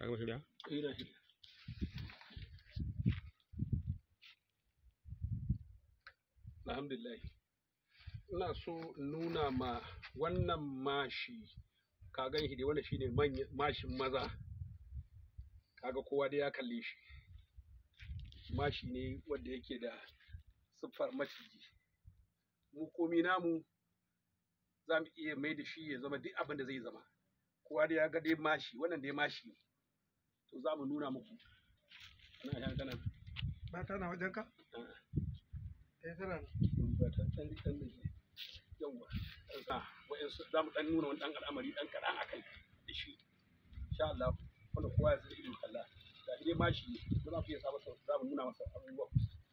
gama shirya ina shi alhamdulillah ina so in nuna ma wannan mashi ka gan shi dai wannan shine manyan mashin maza kaga kowa dai ya kalle shi mashi ne wanda yake da siffar maciji mu komi namu za mu iya mai da shi ya zama duk abin da zai zama kowa dai ya ga dai mashi wannan dai mashi ne to za mu nuna muku ana yan kana ba ta na wajen ka eh tana ba ta dan dan ne yawa a wa'ansu za mu dan nuna wani dan al'amari dan kaɗan a kai da shi insha Allah wanda kowa ya san ido kalla ga dai mashi ne ko za ku iya sa masa za mu nuna masa abubuwa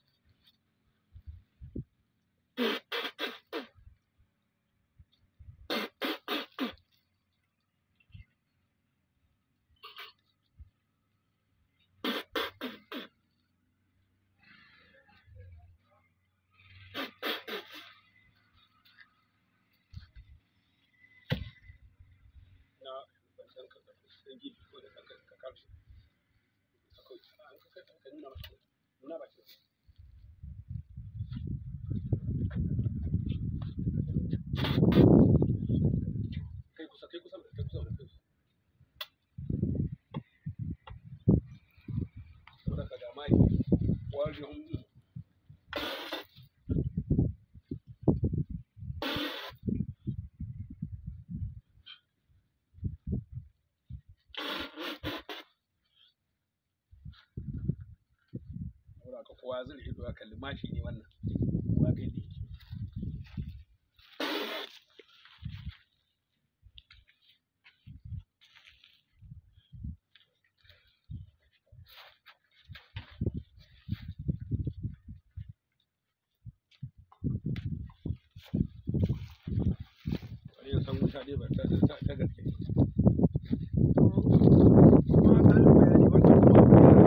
na ban san ka dan ji ko da kanka ka karshe akwai an ka ka nuna masa nuna ba shi kai kusa kai kusa kai kusa kai kusa saboda ka ga mai wajen saboda ka kowa zai ido ya kalli mashi ne wannan kowa ga yadda yake wani ya san wuta dai ba ta ta ta gaske ne kuma ƙarin bayani wanda kuma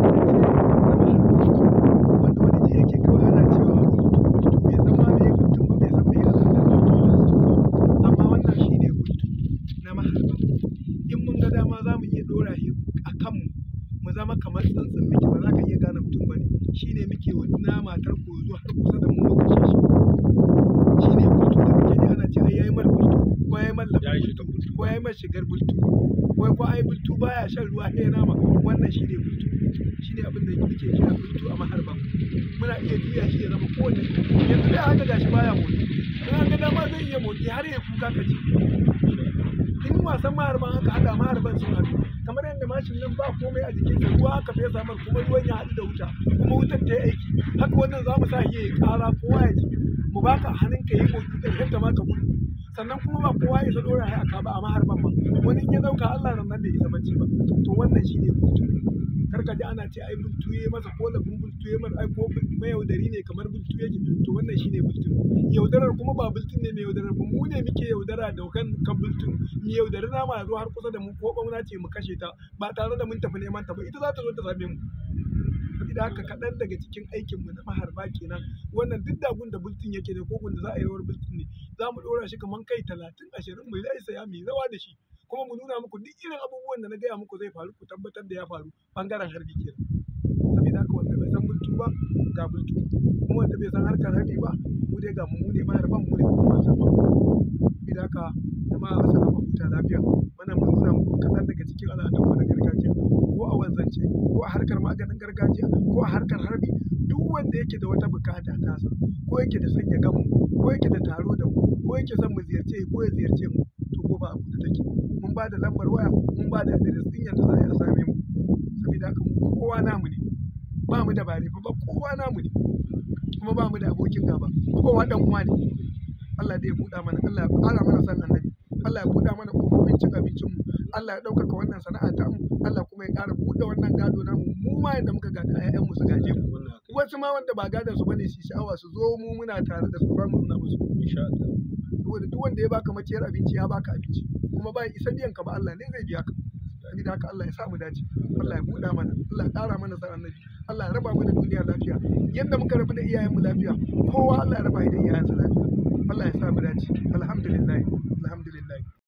wanda wani ji yake kawai ana cewa bultu bultu bai san ma me bultun ba bai san me ya san da bultu amma wannan shine bultu na maharba in mun ga dama za mu iya ɗora shi a kanmu mu zama kamar tsuntsun muke ba za ka iya gane mutum ba ne shine muke wa nama tarko zuwa har kusa da mu mu kashe shi shine bultu da muke ji ana ce ai yayi mar bultu ko yayi mar Ya yi lafin shiga bultu. ko yayi mar shigar bultu wai ko ai bultu baya shan ruwa sai nama wannan shine bultu shine abin da muke kira bultu a maharba muna iya juya shi ya zama kowanne yanzu dai haka gashi baya motsi in an ga dama zai iya motsi har ya kuka ka ji in wasan maharban haka haɗa maharban sun haɗu kamar yadda mashin nan ba komai a jikinsa ruwa haka fesa mar kuma ruwan ya haɗu da wuta kuma wutar ta yi aiki haka wannan za mu sa shi ya yi ƙara kowa ya ji mu baka hannun ka yi motsi ƙarshen ta ma ka gudu sannan kuma ba kowa ya isa ɗora shi a ka ba a maharban ba wani in ya ɗauka Allah nan nan bai isa bacci ba to wannan shi ne bultu kar ka ji ana ce ai bultu ya masa ko labin bultu ya masa ai ko mayaudari ne kamar bultu yake to wannan shi ne bultu yaudarar kuma ba bultun ne mai yaudarar ba mu ne muke yaudara da kan kan bultun mu yaudari nama ya zo har kusa da mu ko ɓauna ce mu kashe ta ba tare da mun tafi neman ta ba ita za ta zo ta same mu saboda haka kaɗan daga cikin aikinmu na maharba kenan wannan duk dagun da bultun yake da kogun da za a yi rawar bultun ne za mu ɗora shi kamar kai talatin ashirin mu zai saya mu yi rawa da shi kuma mu nuna muku duk irin abubuwan da na gaya muku zai faru ku tabbatar da ya faru bangaren harbi kenan saboda haka wanda bai san bultu ba ga bultu kuma wanda bai san harkar harbi ba mu dai ga mu mu ne maharban mu ne kuma sama saboda haka jama'a assalamu huta lafiya wannan mun nuna muku kaɗan daga cikin al'adunmu na gargajiya ko a wanzance ko a harkar maganin gargajiya ko a harkar harbi duk wanda yake da wata bukata tasa ko yake da sanya gamu ko yake da taro da mu ko yake son mu ziyarce ko ya ziyarce mu to ko ba a buɗe take mun ba da lambar waya mun ba da adres ɗin yadda za a yi a same mu saboda haka mu kowa namu ne ba mu da bare ba kowa namu ne kuma ba mu da abokin gaba kowa dan uwa ne Allah dai ya buɗa mana Allah ya ƙara mana san annabi Allah ya buɗa mana ƙofofin cin abincin mu Allah ya ɗaukaka wannan sana'a ta mu Allah kuma ya ƙara buɗe wannan gado namu mu ma yadda muka gada ƴaƴan mu su gaje mu wannan haka wasu ma wanda ba gadon su bane su sha'awa su zo mu muna tare da su ba mu nuna musu insha Allah saboda duk wanda ya baka maciyar abinci ya baka abinci kuma ba ya isa biyan ka ba Allah ne zai biya ka saboda haka Allah ya sa mu dace Allah ya buɗa mana Allah ya ƙara mana san annabi Allah ya raba mu da duniya lafiya yadda muka rabu da iyayenmu lafiya kowa Allah ya raba shi da iyayensa lafiya Allah ya sa mu dace alhamdulillah alhamdulillah